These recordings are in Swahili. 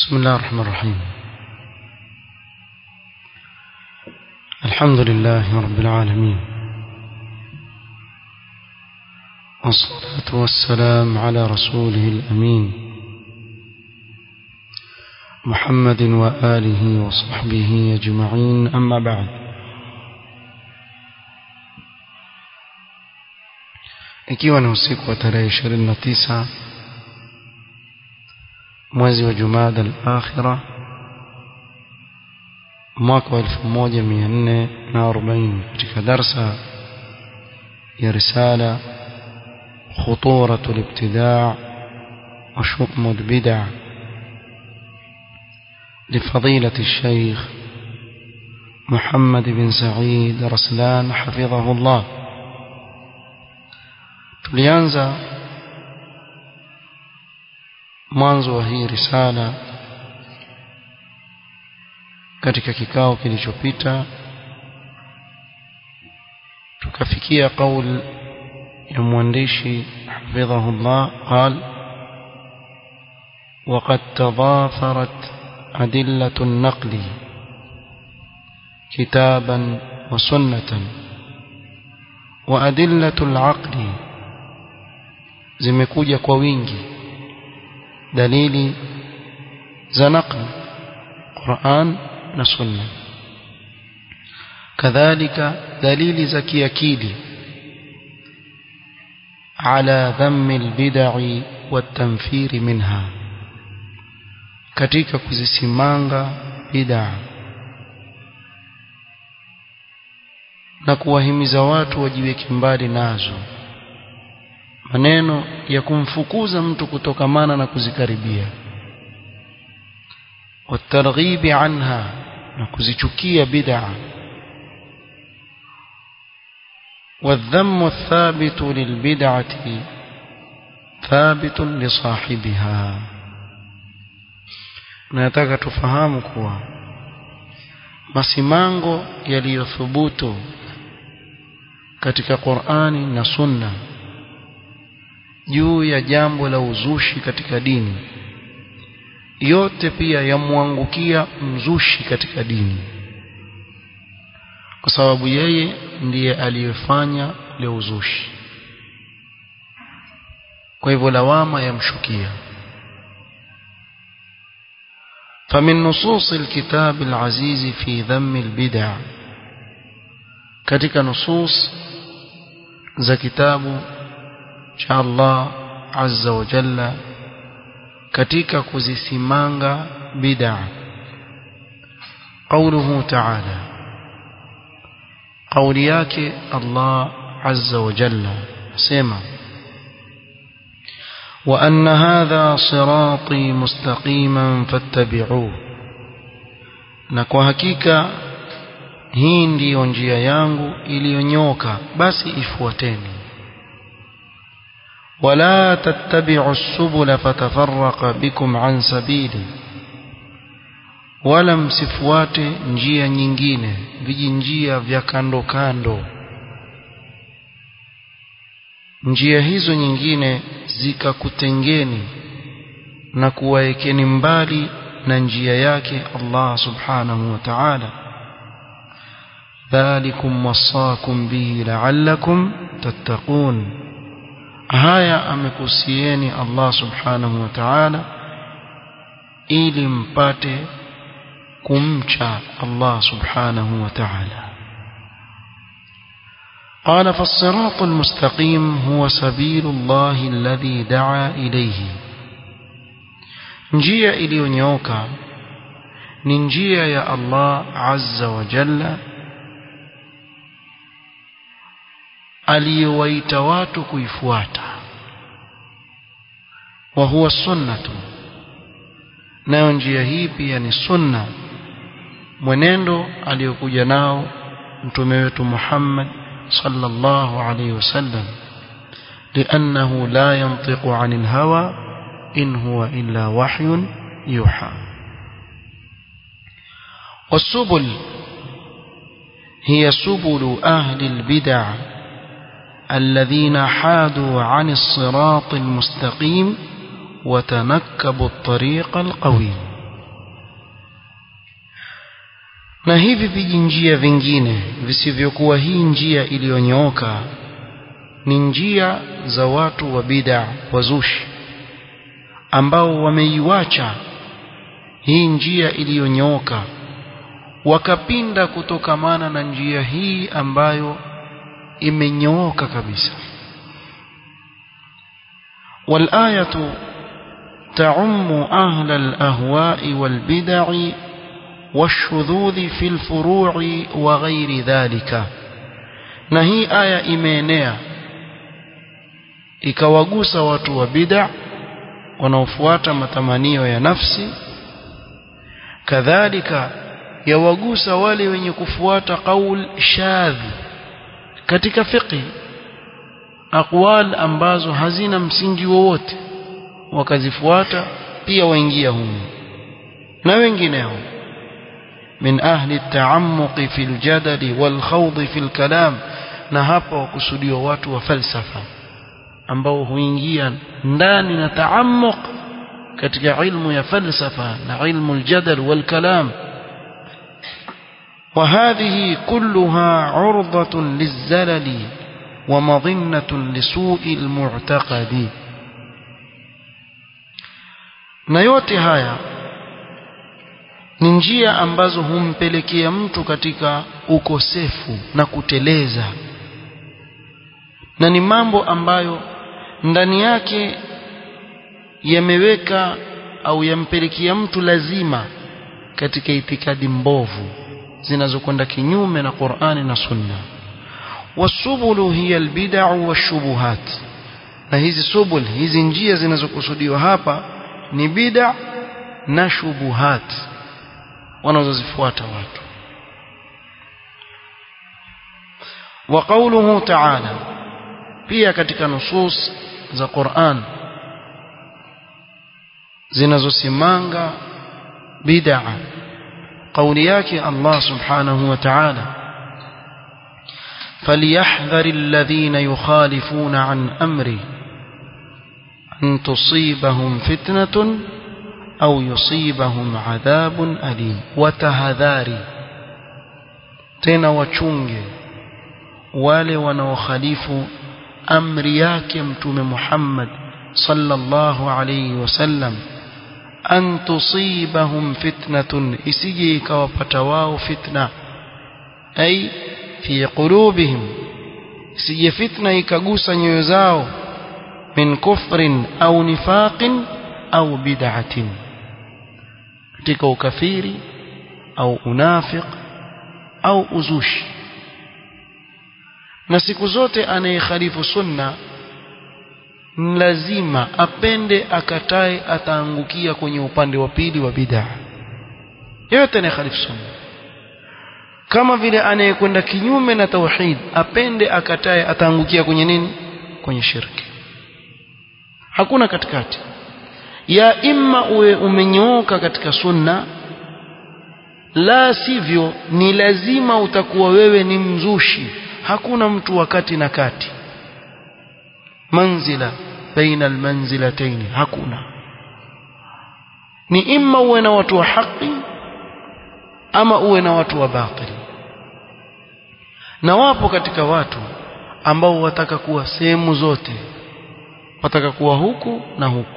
بسم الله الرحمن الرحيم الحمد لله رب العالمين والصلاة والسلام على رسوله الأمين محمد وآله وصحبه أجمعين أما بعد ikiwa ni usiku wa tarehe 29 mwezi wa Jumada al-Akhira mwaka wa 1440 katika darsa ya risala خطورة الابتداع وشؤم البدع لفضيلة الشيخ محمد بن سعيد رسلان حفظه الله tulianza mwanzo wa hii risala katika kikao kilichopita tukafikia kauli ya mwandishi hafidhahullah qal وقد تضافرت أدلة النقل كتابا وسنة وأدلة العقل zimekuja kwa wingi dalili za naql Qur'an na Sunna kadhalika dalili za kiakili على ذم البدع والتنفير منها katika kuzisimanga bid'a na kuwahimiza watu wajiweke mbali nazo maneno ya kumfukuza mtu kutokamana na kuzikaribia watarghibi anha na kuzichukia bid'a والذم الثابت للبدعة ثابت لصاحبها nataka tufahamu kuwa masimango yaliyothubutu katika Qur'ani na Sunna juu ya jambo la uzushi katika dini yote pia yamwangukia mzushi katika dini kwa sababu yeye ndiye aliyefanya ule uzushi kwa hivyo lawama yamshukia فمن نصوص الكتاب العزيز في ذم البدع katika nusus za kitabu cha Allah azza wa jalla katika kuzisimanga bid'a قوله تعالى قولي yake Allah azza wa jalla sema وأن هذا صراطي مستقيما فاتبعوه na kwa hakika hii ndiyo njia yangu iliyonyoka basi ifuateni wala tattabi'u as-subula fatafarraqa bikum an sabili wala msifuate njia nyingine vijinjia vya kando kando njia hizo nyingine zikakutengeni na kuwaekeni mbali na njia yake Allah subhanahu wa ta'ala dhalikum wasakum bihi la'allakum tattaqun haya amekusieni Allah subhanahu wa ta'ala ili mpate kumcha Allah subhanahu wa ta'ala قال فالصراط المستقيم هو سبيل الله الذي دعا إليه njia iliyonyooka ni njia ya Allah azza wa jalla aliyowaita watu kuifuata wa huwa sunnatu nayo njia hii pia ni sunna mwenendo aliyokuja nao mtume wetu Muhammad صلى الله عليه وسلم لأنه لا ينطق عن الهوى إن هو إلا وحي يوحى والسبل هي سبل أهل البدع الذين حادوا عن الصراط المستقيم وتنكبوا الطريق القويم na hivi vijinjia vingine visivyokuwa hii njia iliyonyooka ni njia za watu wa bid'a wazushi ambao wameiwacha hii njia iliyonyooka wakapinda kutokamana na njia hii ambayo imenyooka kabisa والآية تعم أهل الأهواء والبدع والشذوذ في الفروع وغير ذلك نهي آية إيمانية ikawagusa watu wa bid'a wanaofuata matamanio ya nafsi kadhalika yawagusa wale wenye kufuata qaul shadh katika fiqh aqwal ambazo hazina msingi wowote wakazifuata pia waingia humo na wengineo min ahli at-ta'ammuq fi al-jadal wal-khawd fi al-kalam na hapa wakusudiwa watu wa falsafa ambao huingia ndani na taammuq katika ilmu ya falsafa na ilmu al-jadal wal-kalam وهذه كلها عرضة للزلل ومظنة لسوء المعتقد na yote haya ni njia ambazo humpelekea mtu katika ukosefu na kuteleza na ni mambo ambayo ndani yake yameweka au yampelekea mtu lazima katika itikadi mbovu zinazokwenda kinyume na Qur'ani na Sunna wasubulu hiya albid'a washubuhat na hizi subul hizi njia zinazokusudiwa hapa ni bid'a na shubuhat wanazozifuata watu wa qawluhu ta'ala pia katika nusus za Qur'an zinazosimanga bid'a kauli yake Allah subhanahu wa ta'ala فليحذر الذين يخالفون عن أمره أن تصيبهم فتنة أو يصيبهم عذاب أليم وتهذاري tena wachunge wale wanaokhalifu amri yake mtume Muhammad sallallahu alayhi wasallam an tusibahum fitnatun isije ikawapata wao fitna ay fi qulubihim isije fitna ikagusa nyoyo zao min kufrin au nifaqin au bid'atin katika ukafiri au unafiq au uzushi na siku zote anayekhalifu sunna lazima apende akatae ataangukia kwenye upande wa pili wa bid'a yote anayekhalifu sunna kama vile anayekwenda kinyume na tauhid apende akatae ataangukia kwenye nini kwenye shirki hakuna katikati ya imma uwe umenyooka katika sunna la sivyo ni lazima utakuwa wewe ni mzushi hakuna mtu wakati na kati manzila baina almanzilatayn hakuna ni imma uwe na watu wa haki ama uwe na watu wa batili na wapo katika watu ambao wataka kuwa sehemu zote wataka kuwa huku na huku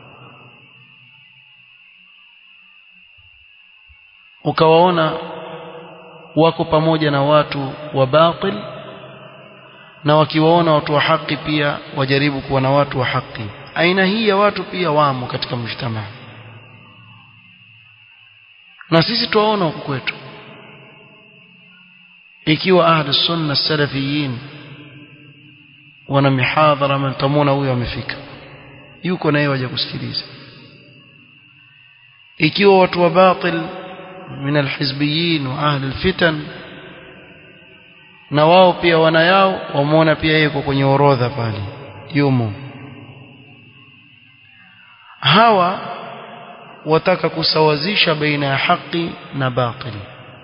ukawaona wako pamoja na watu wa batil na wakiwaona watu wa haki pia wajaribu kuwa na watu wa haki aina hii ya watu pia wamo katika mjtamaa na sisi tuwaona huku kwetu ikiwa ahli sunna salafiyin wana mihadhara mtamwona huyo amefika yuko naye waje kusikiliza ikiwa watu wa batil min alhizbiyin wa ahli alfitan na wao pia wana yao wamuona pia yuko kwenye orodha pale yumo hawa wataka kusawazisha baina ya haki na batili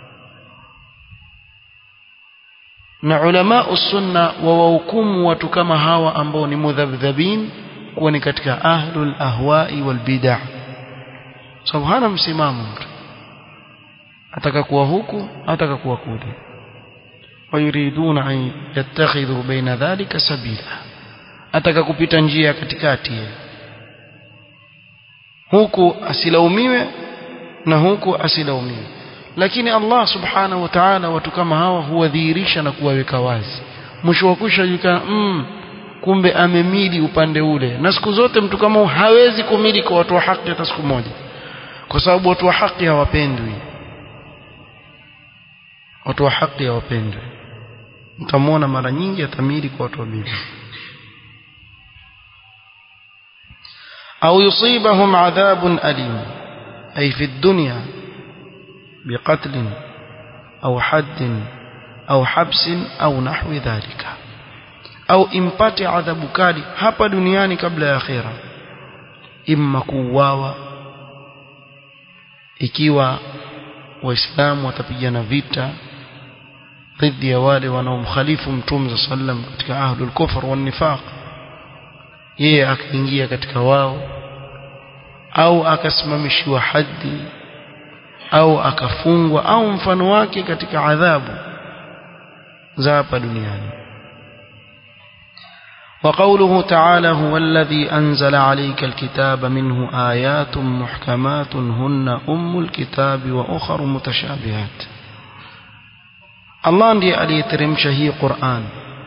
na ulama sunna wawahukumu watu kama hawa ambao ni mudhabdhabin kuwa ni katika ahlul ahwai wal bid'ah sababu hana msimamo mtu ataka kuwa huku ataka kuwa kule wayuriduna an yattakhidhu baina dhalika sabila ataka kupita njia katikati huku asilaumiwe na huku asilaumiwe lakini Allah subhanahu wa ta'ala watu kama hawa huwadhihirisha na kuwaweka wazi mwisho wa kusha julikana mm, kumbe amemili upande ule na siku zote mtu kama hawezi kumili kwa watu wa haki hata siku moja kwa sababu watu wa haki hawapendwi watu wa haki hawapendwi mtamwona mara nyingi atamili kwa watu wa bid'a au yusibahum adhabun alim ay fi dunya بقتل أو حد أو حبس أو نحو ذلك أو impate adhabu kali hapa duniani kabla ya akhera imma kuuawa ikiwa waislamu watapigana vita dhidi ya wale wanaomkhalifu mtume sallam katika ahlul kufr wan nifaq yeye akaingia katika wao au akasimamishiwa haddi au akafungwa au mfano wake katika adhabu za hapa duniani وقوله تعالى هو الذي أنزل عليك الكتاب منه آيات محكمات هن أم الكتاب وأخر متشابهات الله ndiye aliyeteremsha hii Qur'an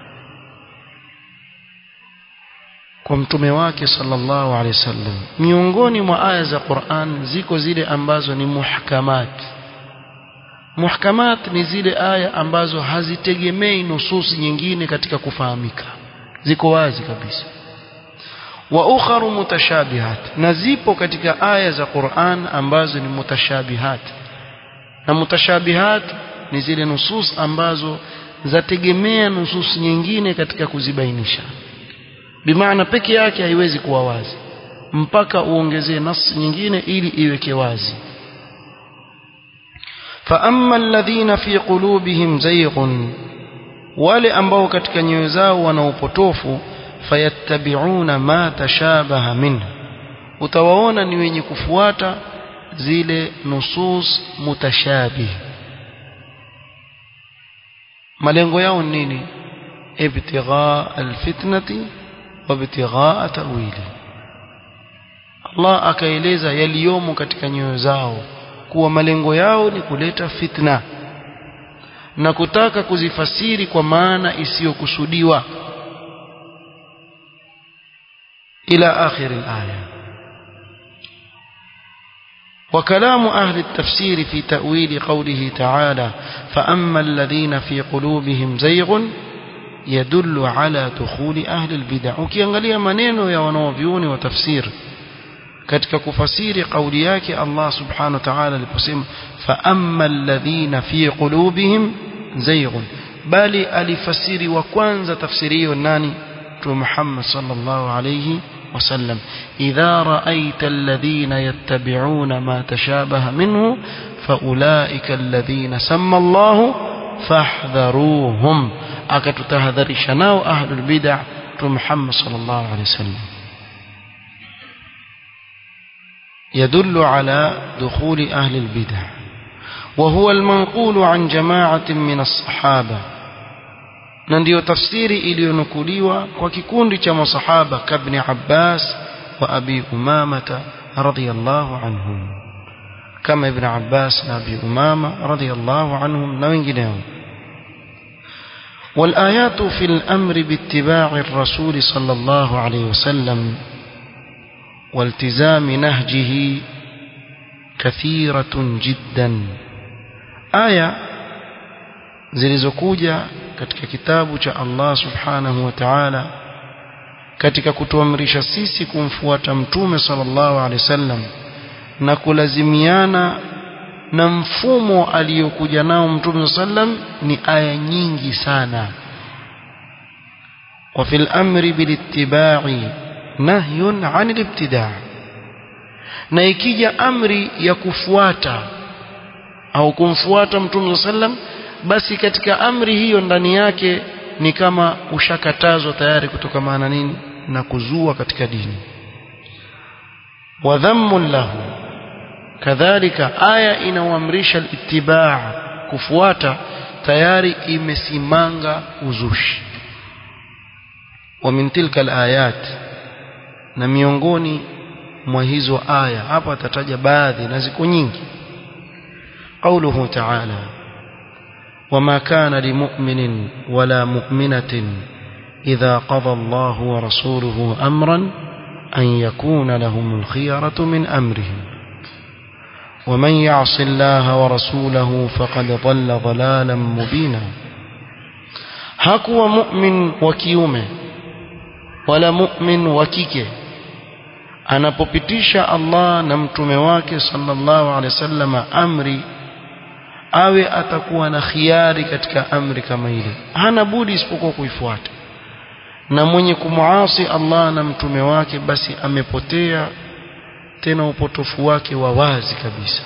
kwa mtume wake sallallahu alaihi wasallam miongoni mwa aya za Qur'an ziko zile ambazo ni muhkamat muhkamat ni zile aya ambazo hazitegemei nususi nyingine katika kufahamika ziko wazi kabisa wa ukharu mutashabihat na zipo katika aya za Qur'an ambazo ni mutashabihat na mutashabihat ni zile nusus ambazo zategemea nusus nyingine katika kuzibainisha bimaana peke yake haiwezi kuwa wazi mpaka uongezee nasi nyingine ili iweke wazi فأما الذين في قلوبهم زيغ wale ambao katika nyoyo zao wana upotofu fayattabi'una ma tashabaha minhu utawaona ni wenye kufuata zile nusus mutashabih malengo yao nini ibtigha alfitnati wa ibtigha ta'wili Allah akaeleza yaliyomo katika nyoyo zao kuwa malengo yao ni kuleta fitna na kutaka kuzifasiri kwa maana isiyokusudiwa ila akhir al-aya وكلام أهل التفسير في تأويل قوله تعالى فأما الذين في قلوبهم زيغ يدل على دخول أهل البدع ukiangalia maneno ya wanaovyuoni wa tafsir katika kufasiri kauli yake Allah subhanahu wa ta'ala aliposema fa amma alladhina fi qulubihim zayghun bali alifasiri wa kwanza tafsiri hiyo nani Mtume Muhammad sallallahu alayhi وسلم إذا رأيت الذين يتبعون ما تشابه منه فأولئك الذين سمى الله فاحذروهم أكتتهذر شناو أهل البدع محمد صلى الله عليه وسلم يدل على دخول أهل البدع وهو المنقول عن جماعة من الصحابة na ndiyo tafsiri iliyonukuliwa kwa kikundi cha masahaba kabni Abbas wa Abi Umamata radhiyallahu anhum kama Ibn Abbas na Abi Umama radhiyallahu anhum na wengineo والآيات في الأمر باتباع الرسول صلى الله عليه وسلم والتزام نهجه كثيرة جدا آية zilizokuja katika kitabu cha Allah subhanahu wa ta'ala katika kutuamrisha sisi kumfuata mtume sallallahu alaihi wasallam na kulazimiana na mfumo aliyokuja nao mtume sallam ni aya nyingi sana wa fil amri bil ittiba'i nahyun 'anil ibtida' na ikija amri ya kufuata au kumfuata mtume sallam basi katika amri hiyo ndani yake ni kama ushakatazwa tayari kutokamana nini na kuzua katika dini wa dhammun lahu kadhalika aya inaoamrisha itibaa kufuata tayari imesimanga uzushi wa min tilka alayat na miongoni mwa hizo aya hapa atataja baadhi na ziko nyingi قوله تعالى وما كان لمؤمن ولا مؤمنة إذا قضى الله ورسوله أمرا أن يكون لهم الخيرة من أمرهم ومن يعص الله ورسوله فقد ضل ضلالا مبينا hakuwa mu'min wa kiume wala mu'min wa kike anapopitisha Allah na mtume wake sallallahu alaihi wasallam amri awe atakuwa na khiari katika amri kama ile hana budi isipokuwa kuifuata na mwenye kumuasi Allah na mtume wake basi amepotea tena upotofu wake wa wazi kabisa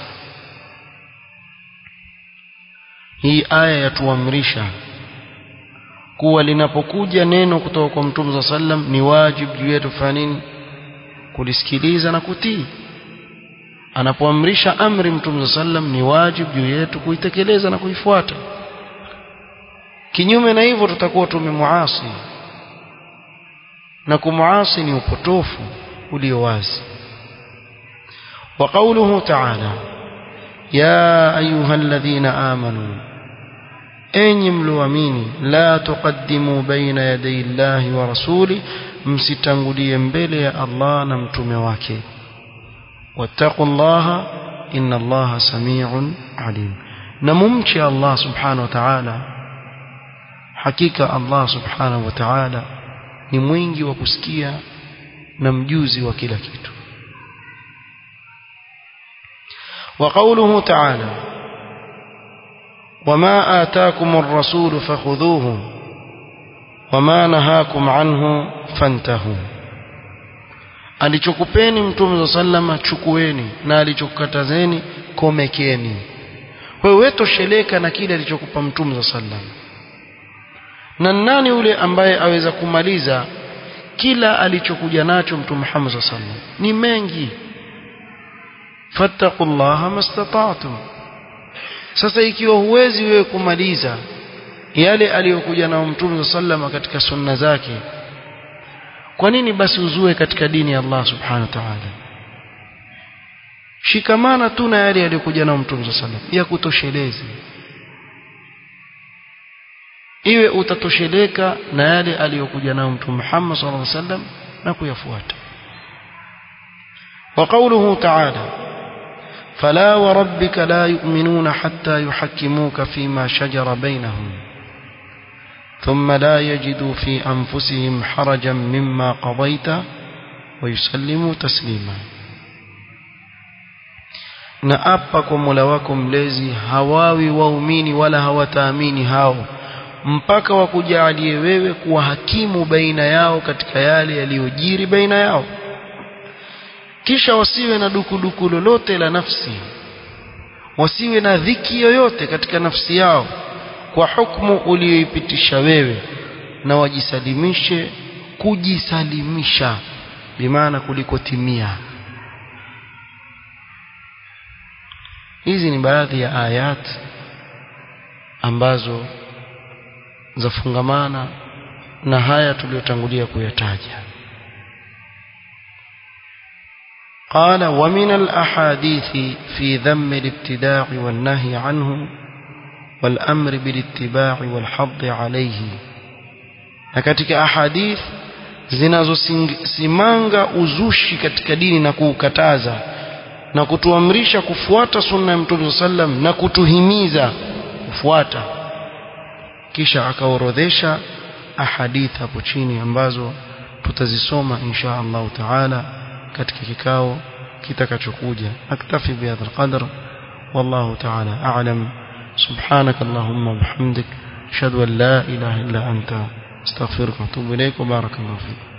hii aya yatuamrisha kuwa linapokuja neno kutoka kwa mtume za sallam ni wajibu juu yetu kufanya nini kulisikiliza na kutii anapoamrisha amri mtume za sallam ni wajibu juu yetu kuitekeleza na kuifuata kinyume na hivyo tutakuwa tumemuasi na kumuasi ni upotofu ulio wazi وقوله تعالى يا أيها الذين آمنوا أين ملوامين لا تقدموا بين يدي الله ورسوله msitangulie mbele ya Allah na mtume wake wattaqullaha inna Allaha samiun alim na mumche Allah subhanahu wa ta'ala hakika Allah subhanahu wa ta'ala ni mwingi wa kusikia na mjuzi wa kila kitu وقوله تعالى وما آتاكم الرسول فخذوه وما نهاكم عنه فانتهوا alichokupeni mtume za sallama chukueni na alichokukatazeni komekeni wewe wetosheleka na kile alichokupa mtume za sallama na nani yule ambaye aweza kumaliza kila alichokuja nacho mtume Muhammad sallallahu alaihi wasallam ni mengi fattaqullaha mastata'tum sasa ikiwa huwezi wewe kumaliza yale aliyokuja nao mtume sallama katika sunna zake kwa nini basi uzue katika dini ya Allah subhanahu wa ta'ala shikamana tu na yale aliyokuja nao mtume sallam ya kutoshelezi iwe utatosheleka na yale aliyokuja nao mtume Muhammad sallallahu alaihi wasallam na kuyafuata وقوله تعالى فلا وربك لا يؤمنون حتى يحكموك فيما شجر بينهم ثم لا يجدوا في أنفسهم حرجا مما قضيت ويسلموا تسليما na apa kwa Mola wako mlezi hawawi waumini wala hawataamini hao mpaka wakujalie wewe kuwa hakimu baina yao katika yale yaliyojiri baina yao kisha wasiwe na dukuduku lolote la nafsi wasiwe na dhiki yoyote katika nafsi yao kwa hukumu uliyoipitisha wewe na wajisalimishe kujisalimisha bimaana kuliko timia hizi ni baadhi ya ayat ambazo zafungamana na haya tuliyotangulia kuyataja قال ومن الأحاديث في ذم الابتداع والنهي عنه والأمر بالاتباع والحض عليه na katika ahadith zinazosimanga uzushi katika dini na kuukataza na kutuamrisha kufuata sunna ya Mtume sallam na kutuhimiza kufuata kisha akaorodhesha ahadith hapo chini ambazo tutazisoma insha Allah taala katika kikao kitakachokuja aktafi bihadha alqadr wallahu taala a'lam subhanak allahumma bihamdik ashhadu an la ilaha illa anta astaghfiruka wa atubu ilayk wa barakallahu fik